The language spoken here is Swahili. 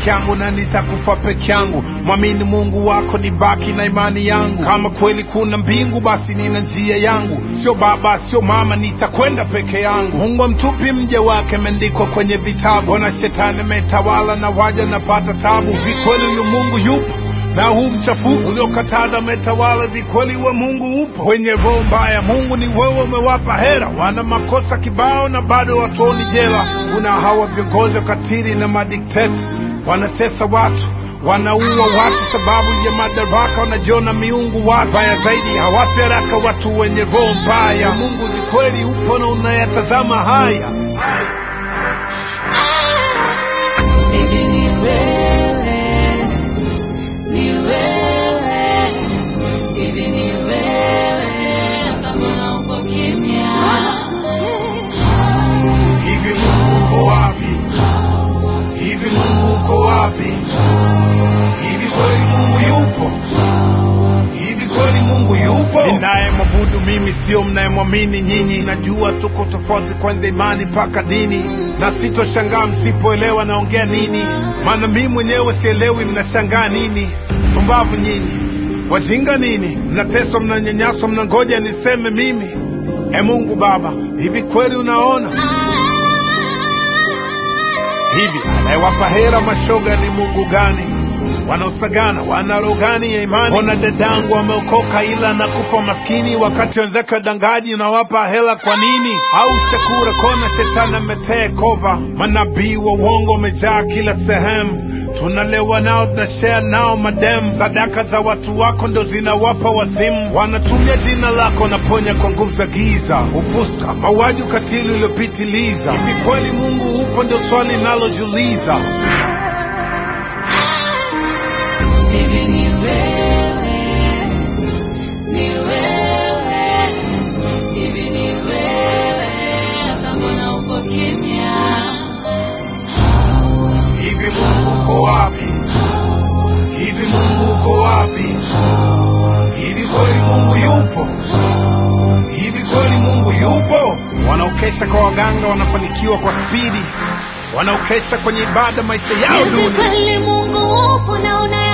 peke yangu na nitakufa peke yangu mwamini mungu wako ni baki na imani yangu kama kweli kuna mbingu basi nina njia yangu sio baba sio mama nitakwenda peke yangu mungu amtupi mja wake ameandikwa kwenye vitabu ona shetani ametawala na waja napata tabu vikweli huyu mungu yupo na huu mchafuko uliokatada umetawala vikweli wa mungu upo kwenye roho mbaya mungu ni wewe umewapa hera wana makosa kibao na bado watuoni jela kuna hawa viongozi wakatili na madikteta wanatesa watu wanaua watu sababu ya madaraka wanajiona miungu watu baya zaidi hawafi haraka watu wenye roho mbaya mungu ni kweli upo na unayatazama haya Hivi ni wewe, ni wewe, hivi ni wewe, hata mbona uko kimya? hivi mungu uko wapi hivi mungu uko wapi hivi kweli mungu yupo hivi kweli mungu yupo ninaye mwabudu mimi sio mnayemwamini nyinyi najua tuko tofauti kwanza imani mpaka dini na sitoshangaa msipoelewa naongea nini maana mimi mwenyewe sielewi mnashangaa nini pumbavu nyinyi wajinga nini mnateswa mnanyanyaswa mnangoja niseme mimi e mungu baba hivi kweli unaona hivi anayewapa hera mashoga ni mungu gani wanaosagana wana roho gani ya imani ona dadangu wameokoka ila nakufa maskini wakati wenzake wadangaji unawapa hela kwa nini au shakura kona shetani ametee kova manabii wa uongo wamejaa kila sehemu tunalewa nao tunashare nao madem sadaka za watu wako ndo zinawapa wadhimu wanatumia jina lako naponya kwa nguvu za giza ufuska mauaji ukatili uliopitiliza hivi kweli mungu upo ndio swali nalojiuliza Hivi ni wewe, ni wewe, hivi ni wewe, hata mbona uko kimya? hivi mungu uko wapi hivi mungu uko wapi hivi kweli mungu yupo hivi kweli mungu yupo wanaokesha kwa waganga wanafanikiwa kwa spidi wanaokesha kwenye ibada maisha yao Hivi duni kweli Mungu upo na una